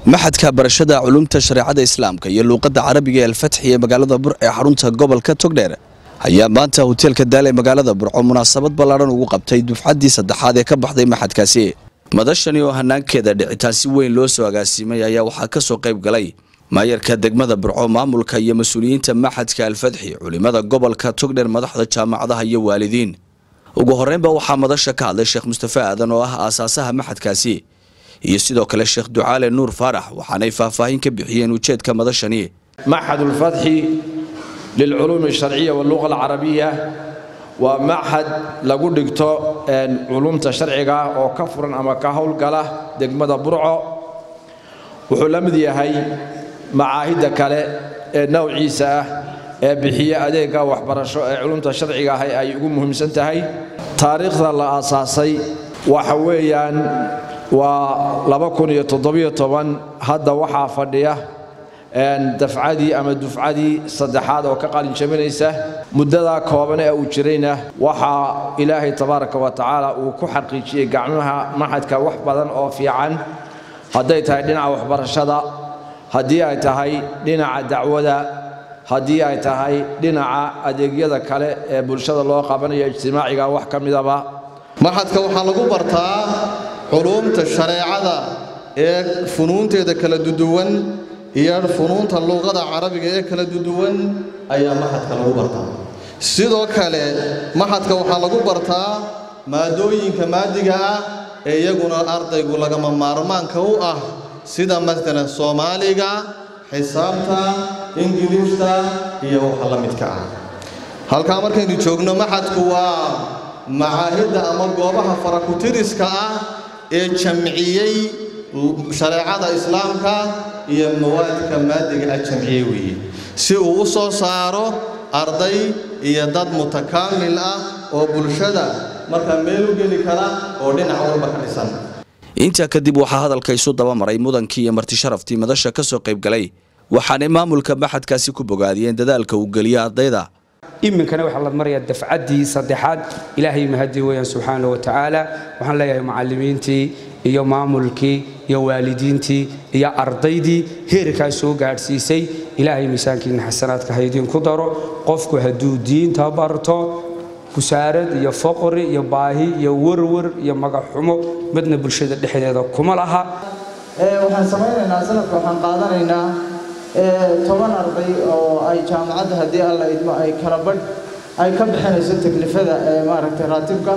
maxadka barashada culumta shareecada islaamka iyo luuqadda carabiga ee alfatxi ee magaalada bur ee xarunta gobolka togdheer ayaa maanta hoteelka daal ee magaalada burco munaasabad ballaadhan ugu qabtay dufcaddii saddexaad ee ka baxday maxadkaasi madashani oo hanaankeeda dhicitaan si weyn loo soo agaasiimay ayaa waxaa ka soo qayb galay maayarka degmada burco maamulka iyo mas-uuliyiinta maxadka alfatxi culimada gobolka togdheer madaxda jaamacadaha iyo waalidiin ugu horreynba waxaa madasha ka hadlay sheekh mustafe aadan oo ah aasaasaha maxadkaasi iyo sidoo kale sheekh ducaale nuur faarax waxaanay faahfaahin ka bixiyeen ujeedka madashani معهد الفتح للعلوم الشرعية واللغة العربية ومعهد lagu dhigto culumta sharciga oo ka furan ama ka howlgala degmada burco wuxuu la mid yahay macaahidda kale ee nowciisa ah ee bixiya adeega waxbarasho ee culumta sharciga ah ay ugu muhiimsan tahay taariikhda la aasaasay waxa weeyaan waa hadda waxaa fadhiya dafcadii ama dufcadii saddexaad oo ka qalinjabinaysa muddadaa kooban ee uu jirayna waxaa ilaahay tabaaraka wa tacaala uu ku xaqiijiyey gacmaha maxadka wax badan oo fiican hadday tahay dhinaca waxbarashada haddii ay tahay dhinaca dacwada haddii ay tahay dhinaca adeegyada kale ee bulshada loo qabanayo ijtimaaciga wax ka midaba maxadka waxaa lagu bartaa culuumta shareecada ee funuunteeda kala duduwan iyo funuunta luuqada carabiga ee kala duduwan ayaa maxadka lagu bartaa sidoo kale maxadka waxaa lagu bartaa maadooyinka maadiga ah ee iyaguna ardaygu lagama maarmaanka u ah sida maalan soomaaliga xisaabta ingiliishta iyo waxa la midka ah halkaa markaynu joogno maxadku waa macaahidda ama goobaha farakutiriska ah ee jamciyey shareecada islaamka iyo mawaadka maadiga ah jamciye weeye si uu u soo saaro arday iyo dad mutakaamil ah oo bulshada markaa meel u geli kara oo dhinac walba ka dhisan intaa kadib waxaa hadalka isu dabamaray mudankii iyo martisharaftii madasha ka soo qayb galay waxaanay maamulka maxadkaasi ku bogaadiyeen dadaalka uu geliya ardayda iminkana waxaa la marayaa dafcaddii saddexaad ilaahay mahadii weeyaan subxaana wa tacaala waxaan leeyahay macallimiintii iyo maamulkii iyo waalidiintii iyo ardaydii heerkaa soo gaadhsiisay ilaahay miisaankiina xasanaadka haydinku daro qofku hadduu diinta barto busaarad iyo foqri iyo baahi iyo warwar iyo magaxxumo midna bulshada dhexdeeda kuma laha waxaan samaynaynaa sanadka waxaan qaadanaynaa toban arday oo ay jaamacadda haddii alla idmo ay kala badh ay ka bixinayso taklifada maaragtay raatibka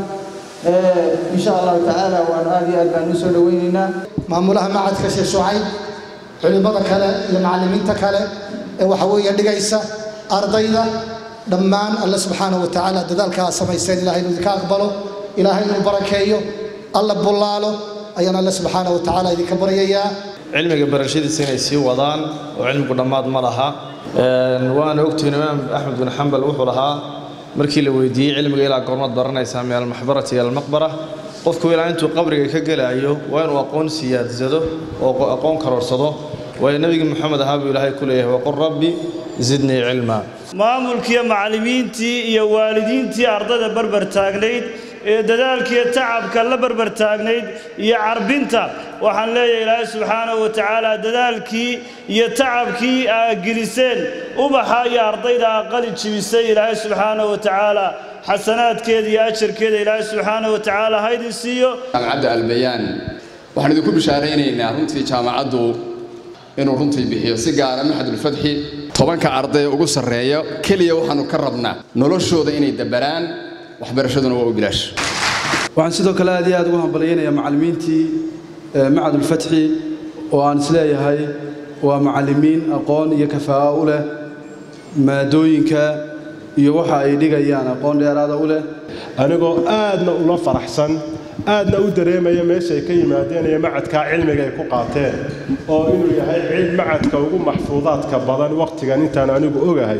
insha allahu tacaala waan aad iyo aad baan u soo dhowaynaynaa maamulaha macadka sheekh shucayb culimmada kale iyo macallimiinta kale ee waxa weeye dhigaysa ardayda dhammaan alle subxaana wa tacaala dadaalkaa samayseen ilahay inuu idinka aqbalo ilaahay inuu barakeeyo alla bullaalo ayaan alle subxaana wa tacaala idinka baryayaa cilmiga barashadiisa inay sii wadaan oo cilmigu dhammaad ma laha waana ogtihiin imaam axmed bin xambal wuxuu lahaa markii la weydiiyey cilmiga ilaa goormaad baranaysaa min almaxbarati ila almaqbara qofku ilaa intuu qabriga ka gelaayo waa inuu aqoon siyaadsado oo aqoon karoorsado waayo nebigii moxamed ahaa buu ilaahay ku leeyahay waqul rabbi zidnii cilma maamulkiiyo macallimiintii iyo waalidiintii ardayda barbar taagnayd ee dadaalkiiyo tacabka la barbar taagnayd iyo carbinta waxaan leeyahay ilaahay subxaanahu wa tacaala dadaalkii iyo tacabkii aa geliseen ubaxa iyo ardayda aa qali jibisay ilaahay subxaanahu wa tacaala xasanaadkeeda iyo ajarkeeda ilaahay subxaanahu wa tacaala haydin siiyo jaamacadda albayaan waxaan idinku bishaaraynaynaa runtii jaamacaddu inuu runtii bixiyo si gaara maxadulfatxi tobanka ardaya ugu sarreeya keliya waxaannu ka rabnaa noloshooda inay dabaraan waxbarashaduna waa u bilaash waxaan sidoo kale aad iyo aad ugu hambalyaynayaa macallimiintii macadulfatxi oo aan isleeyahay waa macallimiin aqoon iyo kafaa'o u leh maadooyinka iyo waxa ay dhigayaan aqoon dheeraada u leh anigoo aadna ula faraxsan aadna u dareemaya meeshay ka yimaadeen iyo macadkaa cilmiga ay ku qaateen oo inuu yahay cid macadka ugu maxfuudaadka badan wakhtigan intaan anigu ogahay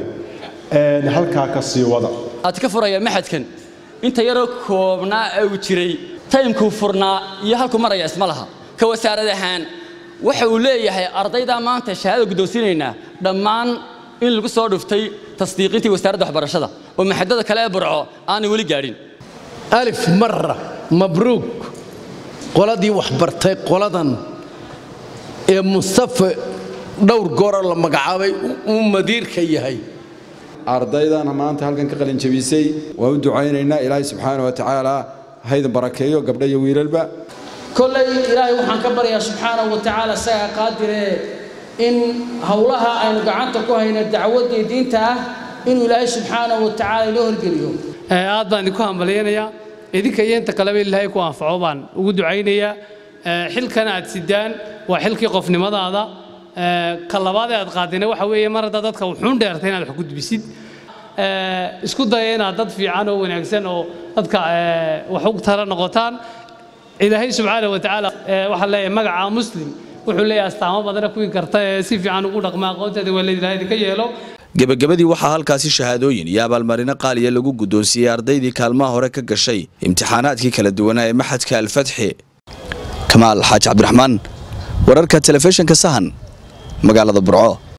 halkaa ka sii wada aad ka furaya maxadkan inta yaroo koobnaa uu jiray taymkuu furnaa iyo halkuu maraya isma laha ka wasaarad ahaan waxa uu leeyahay ardaydaa maanta shahaada guddoonsiinaynaa dhammaan in lagu soo dhuftay tasdiiqintii wasaaradda waxbarashada oo maxadada kale ee burco aanay weli gaadhin alif mara mabruuk qoladii wax bartay qoladan ee mustafe dhowr goora la magacaabay uu madiirka yahay ardaydan maanta halkan ka qalin jabisay waa u ducaynaynaa ilaahay subxaana wa tacaala haydan barakeeyo gabdha iyo wiilalba kolley ilaahay waxaan ka baryaa subxaanahu wa tacaala isagaa qaadiree in howlaha aynu gacanta ku hayna dacwadda iyo diinta ah inuu ilaahay subxaanahu wa tacaala inoo horgeliyo aad baan idinku hambalyaynayaa idinka iyo inta kaleba ilaahay ku anfaco baan ugu ducaynayaa xilkan aad sidaan waa xilkii qofnimadaada ka labaad ee aad qaadina waxa weeye mar haddaa dadka wuxuun dheertay inaad wax gudbisid isku daya inaad dad fiican oo wanaagsan oo dadka wax u tara noqotaan ilaahay subxaana wa tacaala waxaan leeyahay magaca muslim wuxuu leeyahay astaamo badana kuwii karta ee si fiican ugu dhaqma aqoonteeda waa ilaahay idinka yeelo gebagabadii waxaa halkaasi shahaadooyin iyo abaalmarino qaaliya lagu guddoonsiiyey ardaydii kaalmaha hore ka gashay imtixaanaadkii kala duwanaa ee maxadka alfatxi kamaal xaaji cabdiraxmaan wararka telefishinka sahan magaalada burco